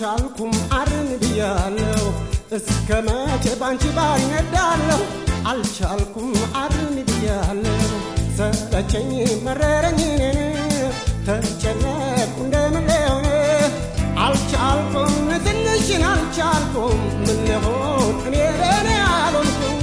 አልቻልኩም አርን ብያለሁ እስከ መቼ ባንቺ ባር ይነዳለሁ አልቻልኩም አርን ብያለሁ ሰለቸኝ መረረኝ ተጨነቅኩ እንደምን ሊሆን አልቻልኩም ትንሽን አልቻልኩም ምን ልሆን እኔ ለእኔ አልሆንኩም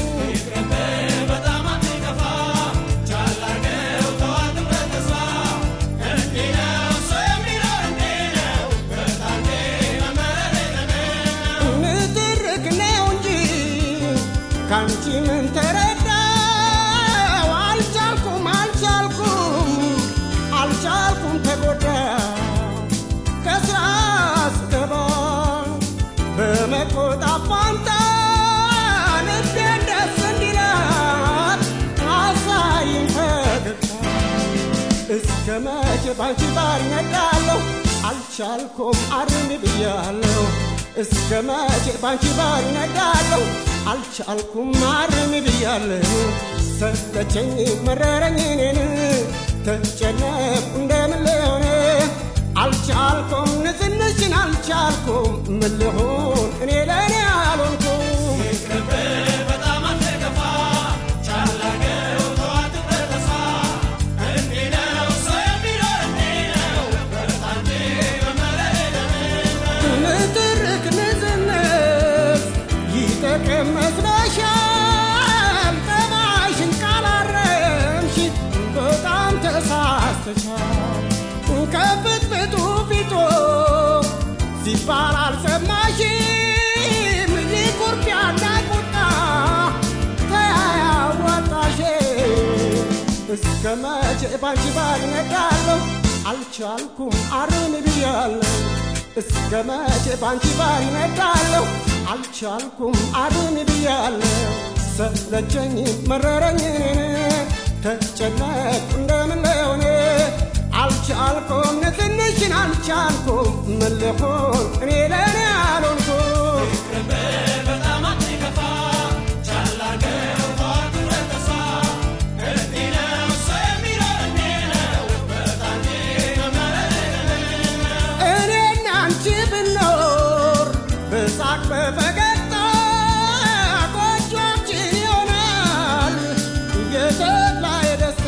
ንትርክ ነው እንጂ ካንቺ ምን ተረዳው አልቻልኩም አልቻልኩም አልቻልኩም ተጎዳ ከስራ ስገባ በመቆጣት ፋንታ ልቤን ደስ እንዲላት አሳይኝ ፈገግታ እስከ መቼ ባንቺ ባር ይነዳለሁ አልቻልኩም አርም ብያለሁ እስከ መቼ ባንቺ ባር ይነዳለሁ አልቻልኩም አርም ብያለሁ ሰለቸኝ መረረኝ እኔን ተጨነቅኩ እንደምን ልሆን አልቻልኩም ንዝንሽን አልቻልኩም ምን ልሆን እኔ ለእኔ አልሆንኩም ንትርክ ንዝንዝ ይጠቅም መስለሻል ጠባይሽን ካላረምሽ በጣም ተሳስተሻል ከፍትፍቱ ፊቶ ሲባል አልሰማሽም ይኩርፊያና ቁጣ ተያያዋጣሽ እስከ መቼ ባንቺ ባር ይነዳለሁ አልቻልኩም አርን ብያለሁ እስከ መቼ ባንቺ ባር ይነዳለሁ አልቻልኩም አርን ብያለሁ ሰለቸኝ መረረኝ ተጨነቅኩ እንደምን ልሆን አልቻልኩም ትንሽን አልቻልኩም ምን ልሆን እኔ ለእኔ አልሆንኩም እኔና አንቺ ብኖር በሳቅ በፈገግታ ጎጆችን ይሆናል የተድላ የደስታ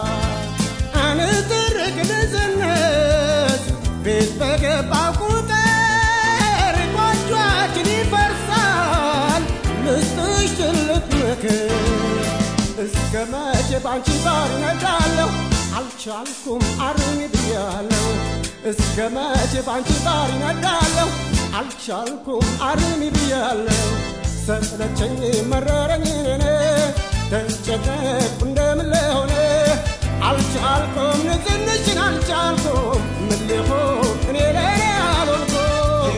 አንትርክ ንዝንዝ ቤት በገባ ቁጥር ጎጆችን ይፈርሳል ልስጥሽ ትልቅ ምክር እስከ መቼ ባንቺ ባር ይነዳለሁ አልቻልኩም አርሚ ብያለሁ እስከ መቼ ባንቺ ባር ይነዳለሁ አልቻልኩም አርሚ ብያለሁ ሰለቸኝ መረረኝ እኔ ተጨነቅኩ እንደምን ልሆን አልቻልኩም ንዝንሽን አልቻልኩም ምን ልሆን እኔ ለእኔ አልሆንኩም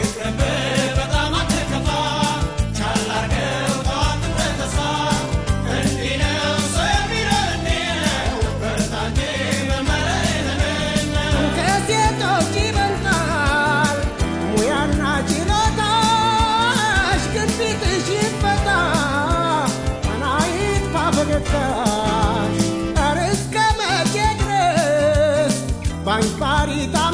ከሴቶች ይበልጣል ሙያና ችሎታሽ ግፊትሽ ይፈታ አናይጥፋ ፈገግታሽ ኧረ እስከ መቼ ድረስ ባንባሪ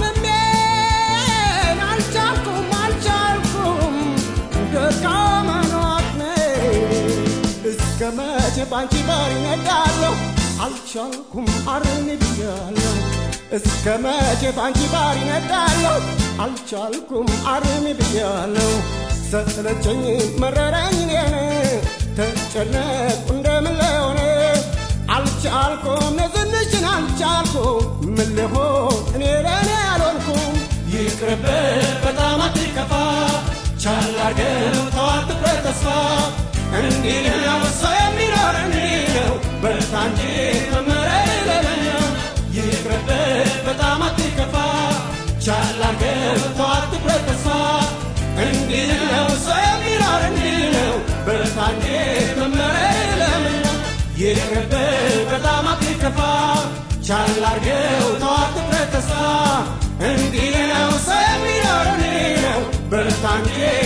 ታምሜን አልቻልኩም አልቻልኩም ደካማ ነው አቅሜ እስከ መቼ ባንቺ ባር ይነዳለሁ አልቻልኩም አርን ብያለሁ እስከ መቼ ባንቺ ባር ይነዳለሁ አልቻልኩም አርሚ ብያለሁ ሰለቸኝ መረረኝ እኔን ተጨነቅኩ እንደምን ልሆን አልቻልኩም ነዝንሽን አልቻልኩም ምን ልሆን እኔ ለእኔ አልሆንኩም ይቅርብህ በጣም አትከፋ ቻል አርገው ተዋት ትኩረት ተስፋ እንዲህ ነው ሰው የሚኖር እንዲህ ነው በርታ እንጂ መመረር የሌለው ይቅርብህ በጣም አትከፋ ቻል አርገው ተዋት ትኩረት ተስፋ እንዲህ ነው ሰው የሚኖር እንዲህ ነው በርታ እንጂ መመረር የሌለው ይቅርብህ በጣም አትከፋ ቻል አርገው ተዋት ትኩረት ተስፋ እንዲህ ነው ሰው የሚኖር እንዲህ ነው በርታ እንጂ